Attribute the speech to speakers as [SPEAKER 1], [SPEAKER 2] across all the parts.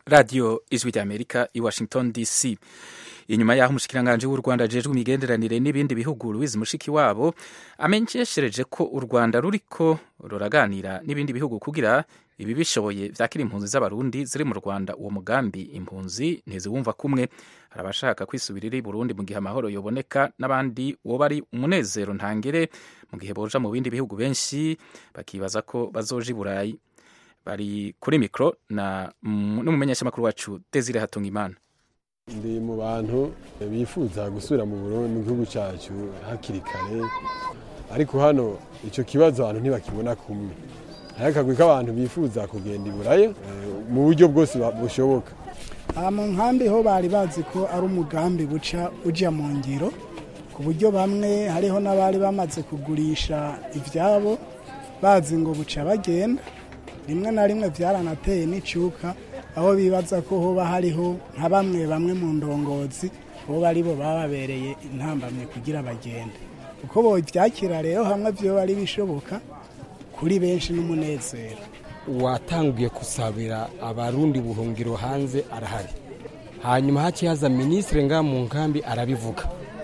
[SPEAKER 1] radiyo ijwi ry'amerika i washington dc inyuma y'aho umushikiranganji w'u rwanda ajejwe imigenderanire n'ibindi bihugu louise mushikiwabo amenyeshereje ko u rwanda ruriko ruraganira n'ibindi bihugu kugira ibi bishoboye vyakira impunzi z'abarundi ziri mu rwanda uwo mugambi impunzi ntiziwumva kumwe hari abashaka kwisubirira i burundi mu gihe amahoro yoboneka n'abandi woba ari umunezero ntangere mu gihe boja mu bindi bihugu benshi bakibaza ko bazoja i burayi bari kuri mikoro na n'umumenyeshamakuru wacu desire hatungimana
[SPEAKER 2] ndi mu bantu bifuza gusubira mu Burundi mu gihugu cyacu hakiri kare ariko hano icyo kibazo abantu ntibakibona kumwe hari akagwi k'abantu bifuza kugenda i burayi mu buryo bwose bushoboka
[SPEAKER 3] aha mu nkambi ho bari bazi ko ari umugambi buca ujya mu ngiro ku buryo bamwe hariho n'abari bamaze kugurisha ibyabo bazi ngo buca bagenda rimwe na rimwe byaranateye n'icyuka aho bibaza ko hoba hariho nka bamwe bamwe mu ndongozi bo ari bo baba babereye intambamye kugira bagende uko bobyakira rero hamwe byo bari bishoboka kuri benshi n'umunezero
[SPEAKER 4] watangiye gusabira abarundi buhungiro hanze arahari hanyuma hakihaza minisitiri ngaha mu nkambi arabivuga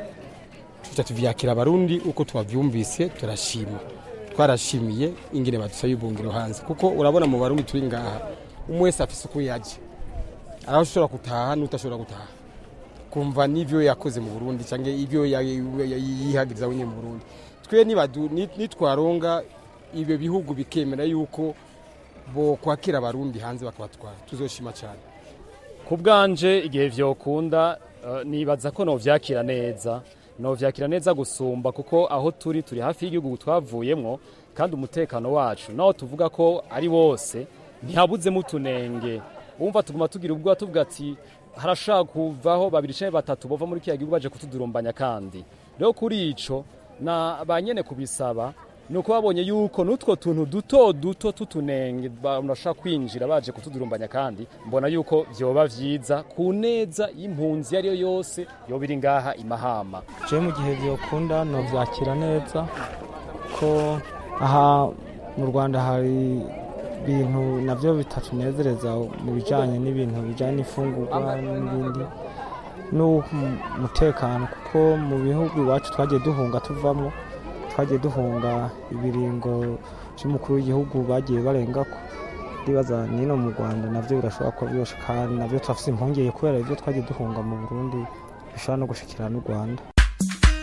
[SPEAKER 4] tuca tuvyakira abarundi uko twavyumvise turashima twarashimiye ingene badusaba ibungiro hanze kuko urabona mu barundi turi ngaha umwe wese afise uko yaje araho ushobora gutaha n'utashobora gutaha kumva n'ivyo yakoze mu burundi canke ivyo yihagiriza wenyine mu burundi twe nitwaronga ibyo bihugu bikemera yuko bo kwakira abarundi hanze bakabatwara tuzoshima cyane
[SPEAKER 5] ku bwanje igihe vyokunda nibaza ko novyakira neza novyakira neza gusumba kuko aho turi turi hafi y'igihugu twavuyemwo kandi umutekano wacu naho tuvuga ko ari wose ntihabuzemo utunenge wumva tuguma tugira ubwoba tuvuga ati harashaka kuvaho babiri canke batatu bova muri kiriya gihugu baje kutudurumbanya kandi rero kuri ico na ba nyene kubisaba ni uko babonye yuko n'utwo tuntu duto duto tutunenge bashaka kwinjira baje kutudurumbanya kandi mbona yuko vyoba vyiza ku neza y'impunzi iyo ariyo yose yoba iri ngaha imahama
[SPEAKER 6] je mu gihe vyokunda novyakira neza ko aha mu rwanda hari ibintu navyo bitatunezereza mu bijanye n'ibintu bijanye n'ifungurwa n'ibindi n'umutekano kuko mu bihugu iwacu twagiye duhunga tuvamo twagiye duhunga ibiringo by'umukuru w'igihugu bagiye barengako ndibaza nino mu rwanda navyo birashobora kuba byoshe kandi navyo turafise impungenge kubera ivyo twagiye duhunga mu burundi bishobora no gushikira n'u rwanda